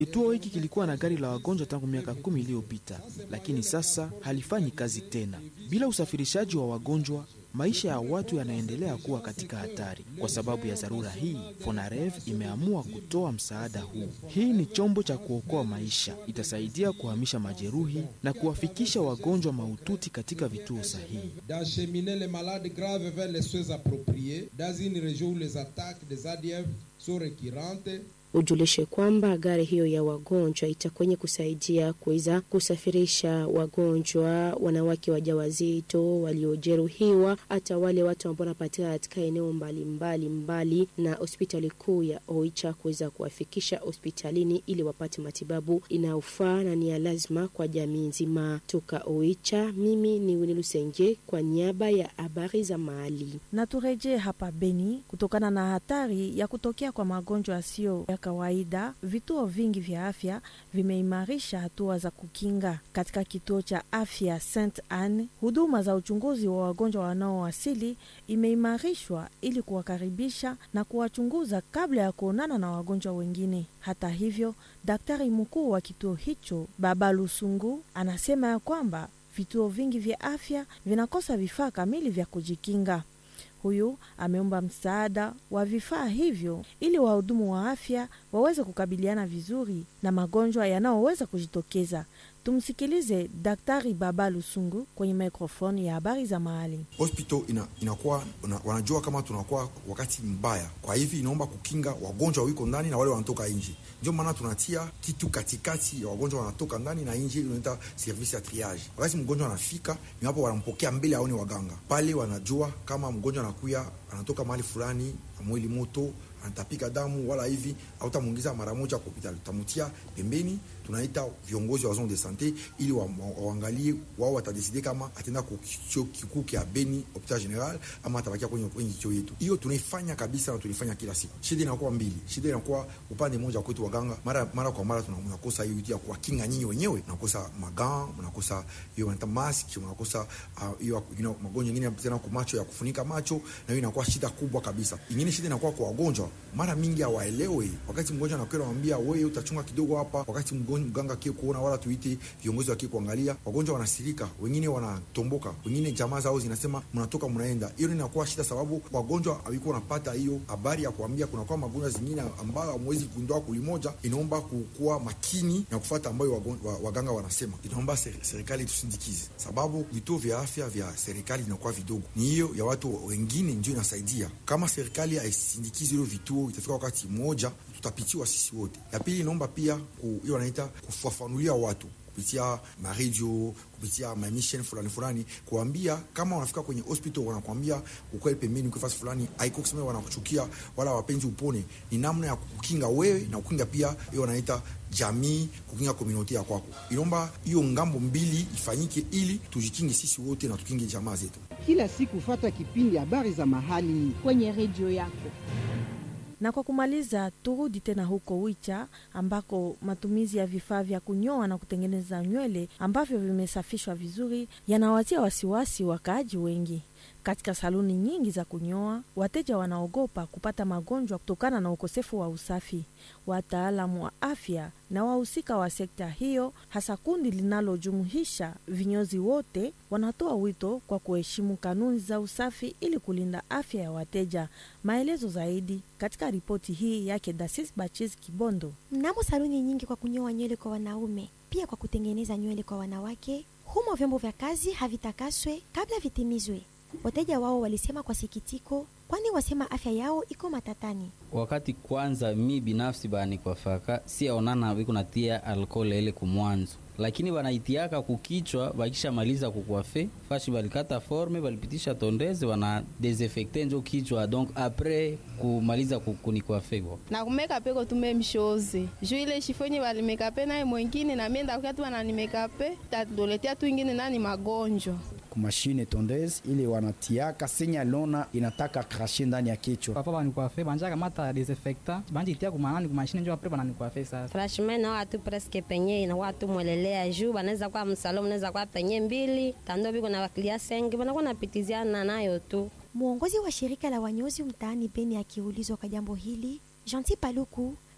Kituo hiki kilikuwa na gari la wagonjwa tangu miaka kumi iliyopita, lakini sasa halifanyi kazi tena. Bila usafirishaji wa wagonjwa, maisha ya watu yanaendelea kuwa katika hatari. Kwa sababu ya dharura hii, Fonarev imeamua kutoa msaada huu. Hii ni chombo cha kuokoa maisha, itasaidia kuhamisha majeruhi na kuwafikisha wagonjwa mahututi katika vituo sahihi. d'acheminer les malades graves vers les soins appropriés dans une région où les attaques des ADF sont récurrentes Ujulishe kwamba gari hiyo ya wagonjwa itakwenye kusaidia kuweza kusafirisha wagonjwa, wanawake wajawazito, waliojeruhiwa, hata wale watu ambao wanapatikana katika eneo mbalimbali mbali na hospitali kuu ya Oicha kuweza kuwafikisha hospitalini ili wapate matibabu inayofaa na ni ya lazima kwa jamii nzima. Toka Oicha, mimi ni Winnie Lusenge kwa niaba ya habari za mahali. Na turejee hapa Beni, kutokana na hatari ya kutokea kwa magonjwa yasiyo ya kawaida, vituo vingi vya afya vimeimarisha hatua za kukinga. Katika kituo cha afya St Anne, huduma za uchunguzi wa wagonjwa wanaowasili imeimarishwa ili kuwakaribisha na kuwachunguza kabla ya kuonana na wagonjwa wengine. Hata hivyo, daktari mkuu wa kituo hicho Baba Lusungu anasema ya kwamba vituo vingi vya afya vinakosa vifaa kamili vya kujikinga. Huyu ameomba msaada wa vifaa hivyo ili wahudumu wa afya waweze kukabiliana vizuri na magonjwa yanayoweza kujitokeza. Tumsikilize Daktari Baba Lusungu kwenye mikrofoni ya habari za mahali. hospital ina, inakuwa una, wanajua kama tunakuwa wakati mbaya, kwa hivi inaomba kukinga wagonjwa wiko ndani na wale wanatoka nje. Ndio maana tunatia kitu katikati ya wagonjwa wanatoka ndani na nje, unaita service ya triage. Wakati mgonjwa anafika, ni hapo wanampokea mbele aone waganga pale, wanajua kama mgonjwa anakuya anatoka mahali fulani na mwili moto anatapika damu wala hivi, hautamwingiza mara moja kwa hospitali, utamutia pembeni. Tunaita viongozi wa zone de sante ili wa- wa- waangalie wao, watadeside kama ataenda kwa kichuo kikuu kia Beni hopital general ama atabakia kwenye kwenye kichuo yetu. Hiyo tunaifanya kabisa na tunaifanya kila siku. Shida inakuwa mbili, shida inakuwa upande mmoja kwetu waganga, mara mara kwa mara tunakosa hiyo ya kuwakinga nyinyi wenyewe, mnakosa magan, mnakosa hiyo wanaita mask, mnakosa ah, hiyo uh, you know, magonjwa mengine tena kwa macho ya kufunika macho, na hiyo inakuwa shida kubwa kabisa. Ingine shida inakuwa kwa wagonjwa, mara mingi hawaelewi. Wakati mgonjwa anakwenda anamwambia wewe utachunga kidogo hapa, wakati mgonjwa mganga kio kuona wala tuite viongozi wa kio kuangalia, wagonjwa wanasirika, wengine wanatomboka, wengine jamaa zao zinasema mnatoka mnaenda. Hiyo inakuwa shida, sababu wagonjwa hawiko wanapata hiyo habari ya kuambia kunakuwa magonjwa zingine ambayo hamwezi kugundua kulimoja. Inaomba kukuwa makini na kufuata ambayo wagon- wa- waganga wanasema. Inaomba ser- serikali tusindikize, sababu vituo vya afya vya serikali vinakuwa vidogo, ni hiyo ya watu wengine ndio inasaidia. Kama serikali haisindikizi hilo vituo, itafika wakati mmoja tutapitiwa sisi wote. Ya pili, inaomba pia ku- hiyo wanaita kufafanulia watu kupitia maredio kupitia mamishen fulani fulani, kuambia kama wanafika kwenye hospital wanakwambia ukweli pembeni, uko fasi fulani, haiko kusema wanakuchukia wala wapenzi upone. Ni namna ya kukinga wewe na kukinga pia hiyo wanaita jamii, kukinga komuniti ya kwako. Inaomba hiyo ngambo mbili ifanyike ili tujikinge sisi wote na tukinge jamaa zetu. Kila siku fata kipindi habari za mahali kwenye redio yako. Na kwa kumaliza, turudi tena huko Wicha ambako matumizi ya vifaa vya kunyoa na kutengeneza nywele ambavyo vimesafishwa vizuri yanawatia wasiwasi wakaaji wengi. Katika saluni nyingi za kunyoa, wateja wanaogopa kupata magonjwa kutokana na ukosefu wa usafi. Wataalamu wa afya na wahusika wa sekta hiyo, hasa kundi linalojumuisha vinyozi wote, wanatoa wito kwa kuheshimu kanuni za usafi ili kulinda afya ya wateja. Maelezo zaidi katika ripoti hii yake Dasis Bachis Kibondo. Mnamo saluni nyingi kwa kunyoa nywele kwa wanaume, pia kwa kutengeneza nywele kwa wanawake, humo vyombo vya kazi havitakaswe kabla vitimizwe. Wateja wao walisema kwa sikitiko, kwani wasema afya yao iko matatani. wakati kwanza mi binafsi bani kwa faka siaonana wiko natia alkohol ile kumwanzo lakini wanaitiaka kukichwa wakishamaliza kukwafe fashi walikata forme walipitisha tondeze wana desinfecte njo kichwa donc apres kumaliza ku- kunikwafe bo na kumeka peko tume mshoze juu ile shifonye walimekape naye mwengine na mienda kukati wananimekape tadoletea tu ingine nani magonjwa kumashine tondeze ile wanatiaka senya lona inataka krashe ndani ya kichwa papa banikwafe banja kamata desinfectant banjitia kumanani kumashine njo apre bananikwafe sasa franchement na watu presque penye na watu mwelelea juu banaweza kuwa msalo mnaweza kuwa penye mbili tando biko na wakilia sengi banakuwa napitiziana nayo tu Mwongozi wa shirika la wanyozi mtaani Beni akiulizwa kwa jambo hili, Gentil Paluku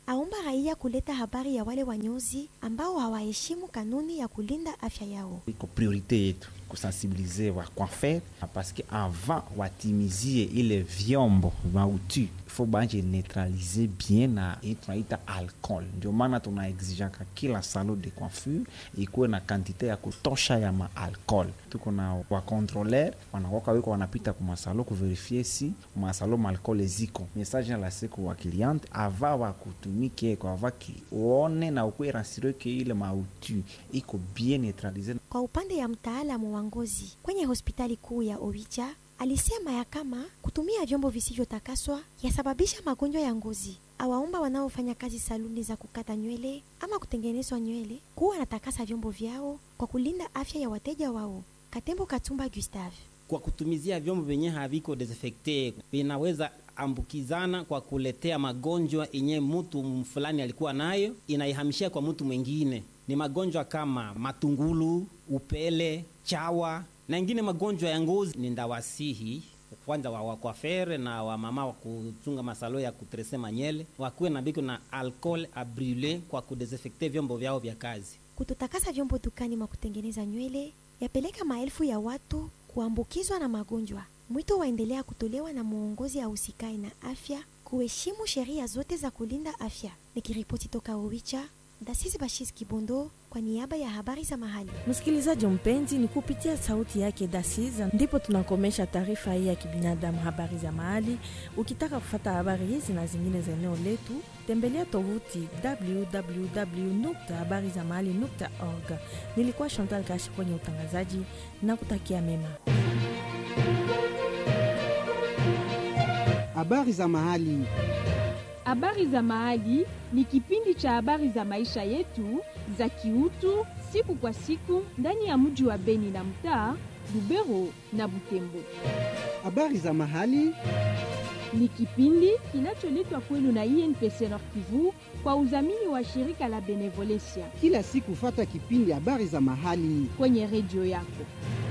aomba raia kuleta habari ya wale wanyozi ambao hawaheshimu kanuni ya kulinda afya yao. iko priorite yetu kusensibilize wa coiffeur parce que avant watimizie ile vyombo mautu ifo banje neutralize bien na hii tunaita alcool. Ndio maana tuna exijaka kila salon de coiffure ikuwe na kantite ya kutosha ya maalcool. Tuko na wakontroler wanakoka wiko wanapita kumasalo kuverifie si masalo maalcool ziko message na la siku wa cliente ava wakutumike kwa ava kione na ukwe rassuré ke ile mautu iko bien neutralize Kwa upande ya mtaalamu wa ngozi kwenye hospitali kuu ya Oicha alisema ya kama kutumia vyombo visivyotakaswa yasababisha magonjwa ya ngozi. Awaomba wanaofanya kazi saluni za kukata nywele ama kutengenezwa nywele kuwa natakasa vyombo vyao kwa kulinda afya ya wateja wao. Katembo Katumba Gustave kwa kutumizia vyombo vyenye haviko desinfecte vinaweza ambukizana kwa kuletea magonjwa yenye mtu fulani alikuwa nayo inaihamishia kwa mtu mwingine. Ni magonjwa kama matungulu, upele, chawa na ingine magonjwa ya ngozi. Ni ndawasihi kwanza wa wakwafere na wamama wa kuchunga masalo ya kutrese manyele wakuwe na biko na alcool abrile kwa kudesinfecte vyombo vyao vya kazi. kutotakasa vyombo dukani mwa kutengeneza nywele yapeleka maelfu ya watu kuambukizwa na magonjwa. Mwito waendelea kutolewa na mwongozi ausikai na afya kuheshimu sheria zote za kulinda afya. Nikiripoti toka Owicha, Dasisi Bashis Kibondo kwa niaba ya habari za mahali. Msikilizaji mpenzi, ni kupitia sauti yake Dasiza ndipo tunakomesha taarifa hii ya kibinadamu, habari za mahali. Ukitaka kufata habari hizi na zingine za eneo letu, tembelea tovuti www.habarizamahali.org. Nilikuwa Chantal Kashi kwenye utangazaji na kutakia mema. Habari za mahali. Habari za Mahali ni kipindi cha habari za maisha yetu za kiutu siku kwa siku ndani ya mji wa Beni na mtaa Lubero na Butembo. Habari za mahali Ni kipindi kinacholetwa kwenu na INPC Nord Kivu kwa udhamini wa shirika la Benevolencia kila siku, fata kipindi habari za mahali kwenye redio yako.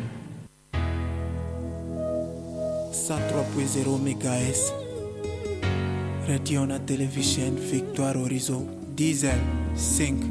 103.0 MHz Radio na Television Victoire Horizon Diesel 5